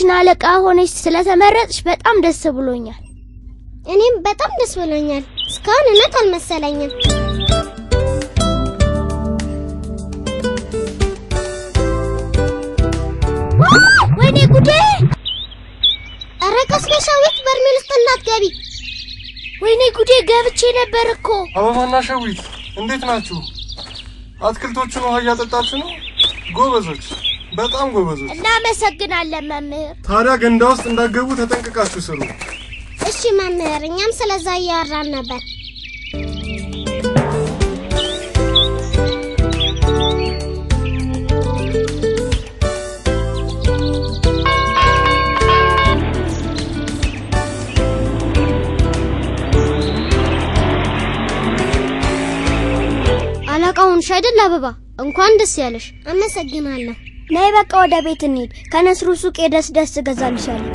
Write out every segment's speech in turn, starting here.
የክፍላችን አለቃ ሆነች ስለተመረጥሽ በጣም ደስ ብሎኛል። እኔም በጣም ደስ ብሎኛል። እስካሁን እውነት አልመሰለኝም። ወይኔ ጉዴ! ኧረ ቀስ በይ ሸዊት፣ በርሜል ውስጥ እንዳትገቢ። ወይኔ ጉዴ! ገብቼ ነበር እኮ። አበባና ሸዊት እንዴት ናችሁ? አትክልቶቹን ውሃ እያጠጣችሁ ነው? ጎበዞች፣ በጣም ጎበዞች። እናመሰግናለን መምህር። ታዲያ ገንዳ ውስጥ እንዳትገቡ ተጠንቅቃችሁ ስሩ። እሺ መምህር፣ እኛም ስለዛ እያወራን ነበር። አለቃውን ሻይደል አበባ እንኳን ደስ ያለሽ። አመሰግናለሁ። ነይ በቃ ወደ ቤት እንሂድ። ከነስሩ ሱቅ የደስ ደስ እገዛልሻለሁ።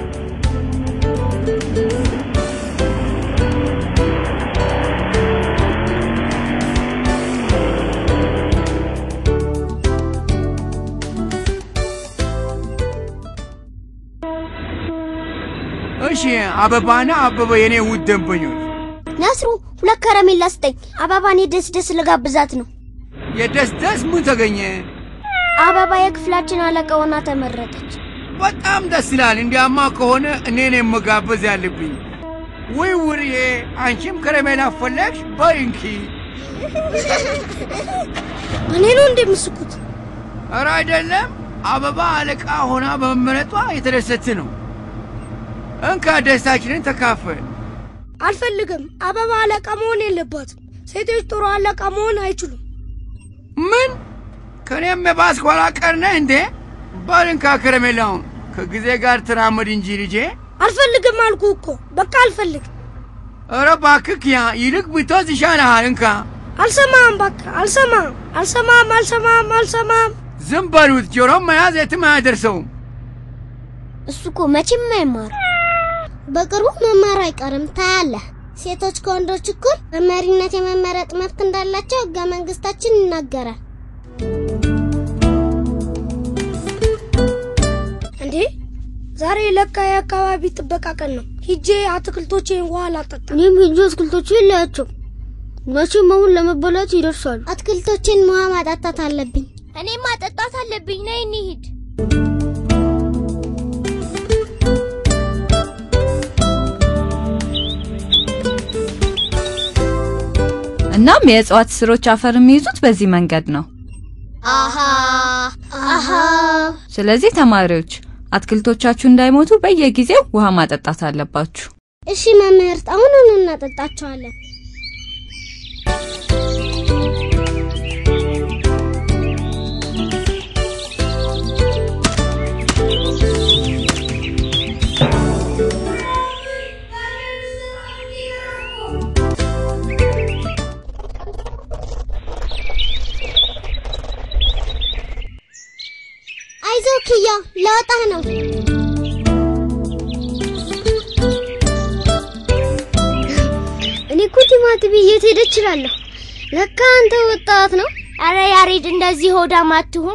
እሺ አበባና አበበ የኔ ውድ ደንበኞች ነስሩ ሁለት ከረሜላ ስጠኝ። አበባን የደስ ደስ ልጋብዛት ነው። የደስ ደስ ምን ተገኘ? አበባ የክፍላችን አለቃ ሆና ተመረጠች። በጣም ደስ ይላል። እንዲያማ ከሆነ እኔን መጋበዝ ያለብኝ። ውይ ውርዬ፣ አንቺም ከረሜላ ፈለግሽ? በይ እንኪ። እኔ ነው እንደምስኩት። ኧረ አይደለም፣ አበባ አለቃ ሆና በመመረጧ የተደሰት ነው። እንካ ደስታችንን ተካፈል። አልፈልግም። አበባ አለቃ መሆን የለባትም። ሴቶች ጥሩ አለቃ መሆን አይችሉም። ምን ከኔም የባስክ ኋላ ቀር ነህ እንዴ? በል እንካ ከረሜላውን። ከጊዜ ጋር ተራመድ እንጂ ልጄ። አልፈልግም አልኩ እኮ በቃ አልፈልግም። ኧረ እባክህ ያ ይልቅ ብትወዝ ይሻልሃል። እንካ አልሰማም፣ በቃ አልሰማም፣ አልሰማም፣ አልሰማም፣ አልሰማም። ዝም በሉት። ጆሮም መያዝ የትም አያደርሰውም። እሱ እኮ መቼም አይማር። በቅርቡ መማሩ አይቀርም ታያለህ። ሴቶች ከወንዶች እኩል በመሪነት የመመረጥ መብት እንዳላቸው ሕገ መንግስታችን ይናገራል። እንዴ ዛሬ ለካ የአካባቢ ጥበቃ ቀን ነው። ሂጄ አትክልቶቼን ውሃ ላጠጣ። እኔም ሂጂ አትክልቶችን ላያቸው። መቼም አሁን ለመበላት ይደርሳሉ። አትክልቶችን ውሃ ማጣጣት አለብኝ። እኔም ማጠጣት አለብኝ። ነይ እንሂድ። እናም የእጽዋት ስሮች አፈር የሚይዙት በዚህ መንገድ ነው። አሃ አሃ ስለዚህ ተማሪዎች አትክልቶቻችሁ እንዳይሞቱ በየጊዜው ውሃ ማጠጣት አለባችሁ። እሺ መምህርት፣ አሁኑኑ እናጠጣቸዋለን። አይዞህ ክያ፣ ለወጣህ ነው። እኔ እኮ ቲማቲም የት ሄደ እችላለሁ። ለካ አንተ ወጣት ነው። አረ ያሬድ እንደዚህ ሆዳም አትሁን።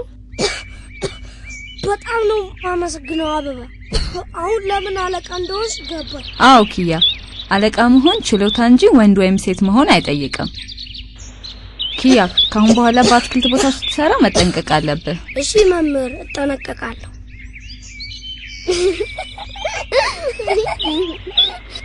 በጣም ነው የማመሰግነው አበባ። አሁን ለምን አለቃ እንደሆንሽ ገባኝ። አዎ ኪያ፣ አለቃ መሆን ችሎታ እንጂ ወንድ ወይም ሴት መሆን አይጠይቅም። ኪያ፣ ካሁን በኋላ በአትክልት ቦታ ስትሰራ መጠንቀቅ አለብህ። እሺ መምህር፣ እጠነቀቃለሁ።